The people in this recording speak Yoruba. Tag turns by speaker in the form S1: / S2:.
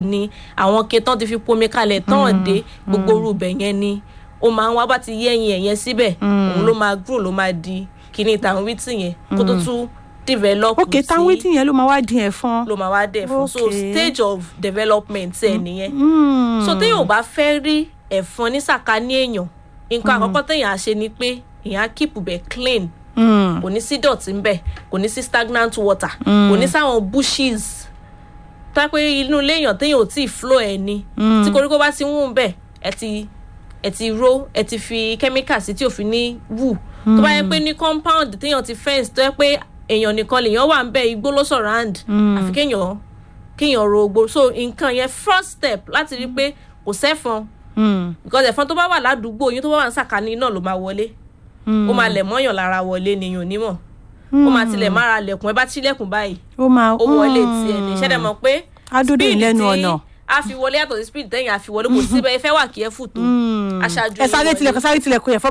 S1: ni àwọn ke tán ti fi pomi kalẹ̀ tán dé gbogbo orúbẹ̀ yẹn ni ó máa ń wá bá ti yẹ́yìn ẹ̀ yẹn síbẹ̀ òun ló máa grow ló máa di kíní tàwọn wítì yẹn kó tó tún develop
S2: ok táwọn wítì yẹn ló máa wá di ẹ̀fọn.
S1: ló máa wá dẹ̀ fún so
S2: Okay.
S1: stage of development ẹ̀ nìyẹn
S2: Mm.
S1: so téèyàn ò bá fẹ́ rí ẹ̀fọn ní sàkání èèyàn nǹkan àkọ́kọ́ téèyàn á ṣe ni pé èèyàn á keep bẹ̀ clean
S2: Mm.
S1: kò ní sí dọ̀tí ńbẹ̀ kò ní sí stagnant water kò ní sáwọn bushes tá pé inú ilé èèyàn téèyàn ò tí ì flow ẹ̀ ni tí koríko bá ti ń wù bẹ́ẹ̀ ẹ ti ẹ ti ró ẹ ti fi chemical sí tí ò fi ní wù tó bá yẹ pé ní compound téèyàn ti fence tó yẹ pé èèyàn nìkan lèèyàn wà ń bẹ igbó ló surround àfi kéèyàn kéèyàn ro ogbó so nǹkan yẹn first step láti rí pé kò sẹ́fọn
S2: Mm.
S1: because ẹ̀fọn tó bá wà ládùúgbò yín tó bá wà ní sàkání náà ló máa wọlé ó máa lẹ̀ mọ́yàn lára wọlé nìyàn onímọ̀ ó máa tilẹ̀ mára lẹ̀kùn ẹ bá tilẹ̀kùn báyìí
S2: ó máa
S1: ó wọlé tiẹ̀ ní ṣẹ́dẹ̀ mọ̀ pé
S2: Adódò
S1: speed
S2: ìlẹ́nu
S1: tí
S2: ọ̀nà.
S1: a fi wọlé yàtọ̀ sí speed tẹ́yìn a fi wọlé kò síbẹ̀ ẹ fẹ́ wà kí ẹ fù tó aṣáájú
S2: ẹ sáré
S1: yín wọlé.
S2: tilẹ̀kùn sáré tilẹ̀kùn ẹ̀fọn